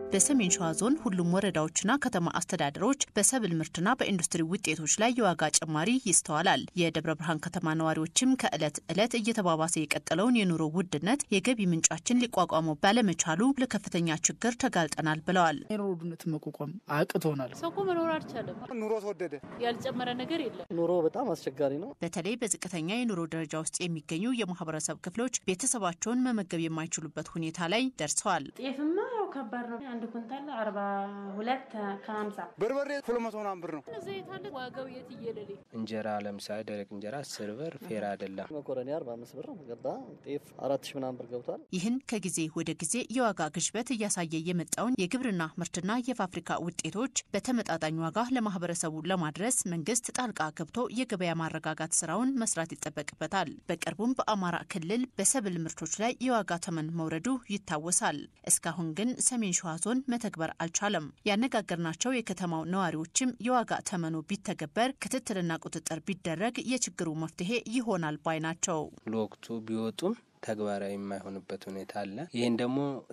በሰሜን ሸዋ ዞን ሁሉም ወረዳዎችና ከተማ አስተዳደሮች በሰብል ምርትና በኢንዱስትሪ ውጤቶች ላይ የዋጋ ጭማሪ ይስተዋላል። የደብረ ብርሃን ከተማ ነዋሪዎችም ከዕለት ዕለት እየተባባሰ የቀጠለውን የኑሮ ውድነት የገቢ ምንጫችን ሊቋቋመው ባለመቻሉ ለከፍተኛ ችግር ተጋልጠናል ብለዋል። የኑሮ ውድነት መቋቋም አቅቶናል። ሰው እኮ መኖር አልቻለም። ኑሮ ተወደደ። ያልጨመረ ነገር የለም። ኑሮ በጣም አስቸጋሪ ነው። በተለይ በዝቅተኛ የኑሮ ደረጃ ውስጥ የሚገኙ የማህበረሰብ ክፍሎች ቤተሰባቸውን መመገብ የማይችሉበት ሁኔታ ላይ ደርሰዋል። ጤፍማ ያው ከባድ ነው። አንድ ኩንታል አርባ ሁለት ከሀምሳ በርበሬ ሁለት መቶ ምናምን ብር ነው። ዘይት አለ ዋጋው የት እየለሌ እንጀራ ለምሳሌ ደረቅ እንጀራ አስር ብር ፌር አይደለም። መኮረኒ አርባ አምስት ብር ገባ። ጤፍ አራት ሺ ምናምን ብር ገብቷል። ይህን ከጊዜ ወደ ጊዜ የዋጋ ግሽበት እያሳየ የመጣውን የግብርና ምርትና የፋብሪካ ውጤቶች በተመጣጣኝ ዋጋ ለማህበረሰቡ ለማድረስ መንግስት ጣልቃ ገብቶ የገበያ ማረጋጋት ስራውን መስራት ይጠበቅበታል። በቅርቡም በአማራ ክልል በሰብል ምርቶች ላይ የዋጋ ተመን መውረዱ ይታወሳል። እስካሁን ግን ሰሜን ሸዋ ዞን መተግበር አልቻለም። ያነጋገርናቸው የከተማው ነዋሪዎችም የዋጋ ተመኑ ቢተገበር ክትትልና ቁጥጥር ቢደረግ የችግሩ መፍትሄ ይሆናል ባይ ናቸው። ለወቅቱ ቢወጡም ተግባራዊ የማይሆንበት ሁኔታ አለ። ይህን ደግሞ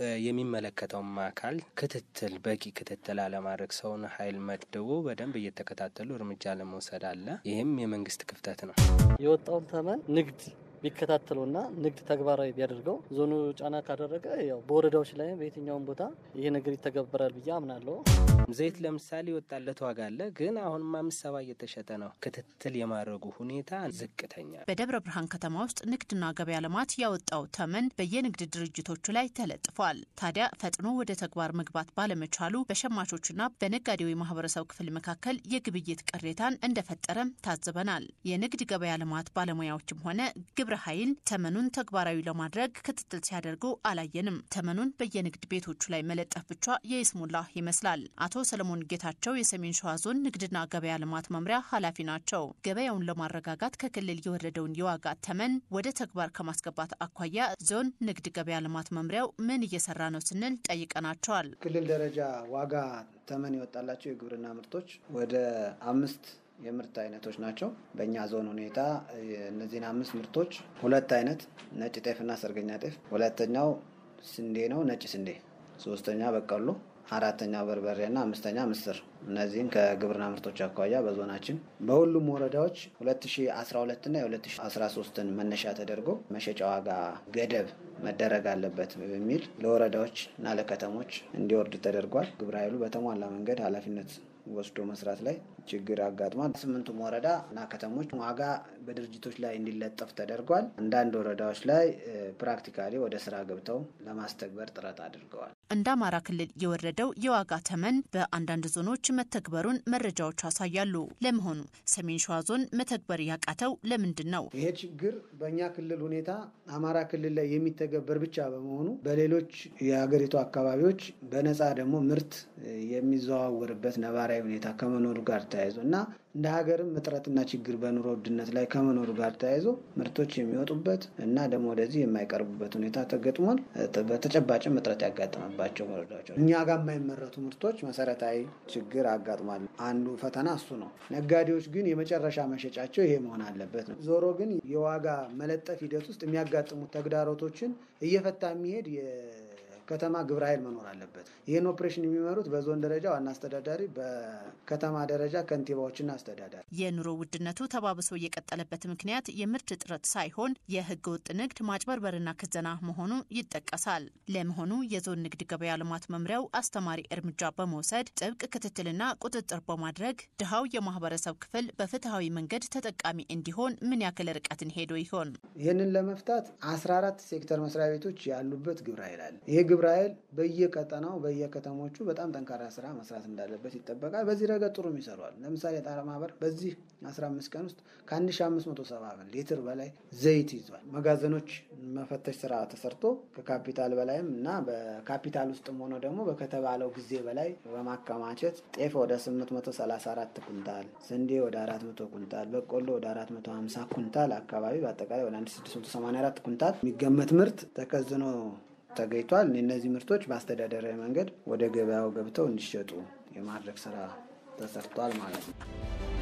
የሚመለከተውም አካል ክትትል በቂ ክትትል አለማድረግ ሰውን ኃይል መድቦ በደንብ እየተከታተሉ እርምጃ ለመውሰድ አለ። ይህም የመንግስት ክፍተት ነው። የወጣውን ተመን ንግድ ቢከታተሉና ንግድ ተግባራዊ ቢያደርገው ዞኑ ጫና ካደረገ ያው በወረዳዎች ላይ በየትኛውም ቦታ ይሄ ነገር ይተገበራል ብዬ አምናለሁ። ዘይት ለምሳሌ የወጣለት ዋጋ አለ፣ ግን አሁንም አምስት ሰባ እየተሸጠ ነው። ክትትል የማድረጉ ሁኔታ ዝቅተኛ። በደብረ ብርሃን ከተማ ውስጥ ንግድና ገበያ ልማት ያወጣው ተመን በየንግድ ድርጅቶቹ ላይ ተለጥፏል። ታዲያ ፈጥኖ ወደ ተግባር መግባት ባለመቻሉ በሸማቾችና በነጋዴው የማህበረሰብ ክፍል መካከል የግብይት ቅሬታን እንደፈጠረም ታዝበናል። የንግድ ገበያ ልማት ባለሙያዎችም ሆነ ግብረ ኃይል ተመኑን ተግባራዊ ለማድረግ ክትትል ሲያደርጉ አላየንም። ተመኑን በየንግድ ቤቶቹ ላይ መለጠፍ ብቻ የይስሙላ ይመስላል። አቶ ሰለሞን ጌታቸው የሰሜን ሸዋ ዞን ንግድና ገበያ ልማት መምሪያ ኃላፊ ናቸው። ገበያውን ለማረጋጋት ከክልል የወረደውን የዋጋ ተመን ወደ ተግባር ከማስገባት አኳያ ዞን ንግድ ገበያ ልማት መምሪያው ምን እየሰራ ነው ስንል ጠይቀናቸዋል። ክልል ደረጃ ዋጋ ተመን የወጣላቸው የግብርና ምርቶች ወደ አምስት የምርት አይነቶች ናቸው። በእኛ ዞን ሁኔታ እነዚህን አምስት ምርቶች ሁለት አይነት ነጭ ጤፍና ሰርገኛ ጤፍ፣ ሁለተኛው ስንዴ ነው ነጭ ስንዴ፣ ሶስተኛ በቆሎ፣ አራተኛ በርበሬና አምስተኛ ምስር። እነዚህን ከግብርና ምርቶች አኳያ በዞናችን በሁሉም ወረዳዎች 2012ና የ2013ን መነሻ ተደርጎ መሸጫ ዋጋ ገደብ መደረግ አለበት በሚል ለወረዳዎች እና ለከተሞች እንዲወርድ ተደርጓል። ግብረ ኃይሉ በተሟላ መንገድ ኃላፊነት ወስዶ መስራት ላይ ችግር አጋጥሟል። ስምንቱም ወረዳ እና ከተሞች ዋጋ በድርጅቶች ላይ እንዲለጠፍ ተደርጓል። አንዳንድ ወረዳዎች ላይ ፕራክቲካሊ ወደ ስራ ገብተው ለማስተግበር ጥረት አድርገዋል። እንደ አማራ ክልል የወረደው የዋጋ ተመን በአንዳንድ ዞኖች መተግበሩን መረጃዎች ያሳያሉ። ለመሆኑ ሰሜን ሸዋ ዞን መተግበር ያቃተው ለምንድን ነው? ይሄ ችግር በእኛ ክልል ሁኔታ አማራ ክልል ላይ የሚተገበር ብቻ በመሆኑ በሌሎች የሀገሪቱ አካባቢዎች በነፃ ደግሞ ምርት የሚዘዋወርበት ነባራዊ ሁኔታ ከመኖሩ ጋር ተያይዞ እና እንደ ሀገርም እጥረትና ችግር በኑሮ ውድነት ላይ ከመኖሩ ጋር ተያይዞ ምርቶች የሚወጡበት እና ደግሞ ወደዚህ የማይቀርቡበት ሁኔታ ተገጥሟል። በተጨባጭም እጥረት ያጋጠመባቸው ወረዳዎች እኛ ጋር የማይመረቱ ምርቶች መሰረታዊ ችግር አጋጥሟል። አንዱ ፈተና እሱ ነው። ነጋዴዎች ግን የመጨረሻ መሸጫቸው ይሄ መሆን አለበት ነው። ዞሮ ግን የዋጋ መለጠፍ ሂደት ውስጥ የሚያጋጥሙት ተግዳሮቶችን እየፈታ የሚሄድ ከተማ ግብረ ኃይል መኖር አለበት። ይህን ኦፕሬሽን የሚመሩት በዞን ደረጃ ዋና አስተዳዳሪ፣ በከተማ ደረጃ ከንቲባዎችና አስተዳዳሪ። የኑሮ ውድነቱ ተባብሶ የቀጠለበት ምክንያት የምርት እጥረት ሳይሆን የህገ ወጥ ንግድ ማጭበርበርና ክዘና መሆኑ ይጠቀሳል። ለመሆኑ የዞን ንግድ ገበያ ልማት መምሪያው አስተማሪ እርምጃ በመውሰድ ጥብቅ ክትትልና ቁጥጥር በማድረግ ድሃው የማህበረሰብ ክፍል በፍትሐዊ መንገድ ተጠቃሚ እንዲሆን ምን ያክል ርቀትን ሄዶ ይሆን? ይህንን ለመፍታት 14 ሴክተር መስሪያ ቤቶች ያሉበት ግብረ ኃይል አለ። ይህ ግብረ ኃይል በየቀጠናው በየከተሞቹ በጣም ጠንካራ ስራ መስራት እንዳለበት ይጠበቃል። በዚህ ረገድ ጥሩም ይሰሯል። ለምሳሌ የጣራ ማህበር በዚህ 15 ቀን ውስጥ ከ1570 ሊትር በላይ ዘይት ይዟል። መጋዘኖች መፈተሽ ስራ ተሰርቶ ከካፒታል በላይም እና በካፒታል ውስጥም ሆኖ ደግሞ በከተባለው ጊዜ በላይ በማከማቸት ጤፍ ወደ 834 ኩንታል፣ ስንዴ ወደ 400 ኩንታል፣ በቆሎ ወደ 450 ኩንታል አካባቢ በአጠቃላይ ወደ 1684 ኩንታል የሚገመት ምርት ተከዝኖ ተገኝቷል። እነዚህ ምርቶች በአስተዳደራዊ መንገድ ወደ ገበያው ገብተው እንዲሸጡ የማድረግ ስራ ተሰርቷል ማለት ነው።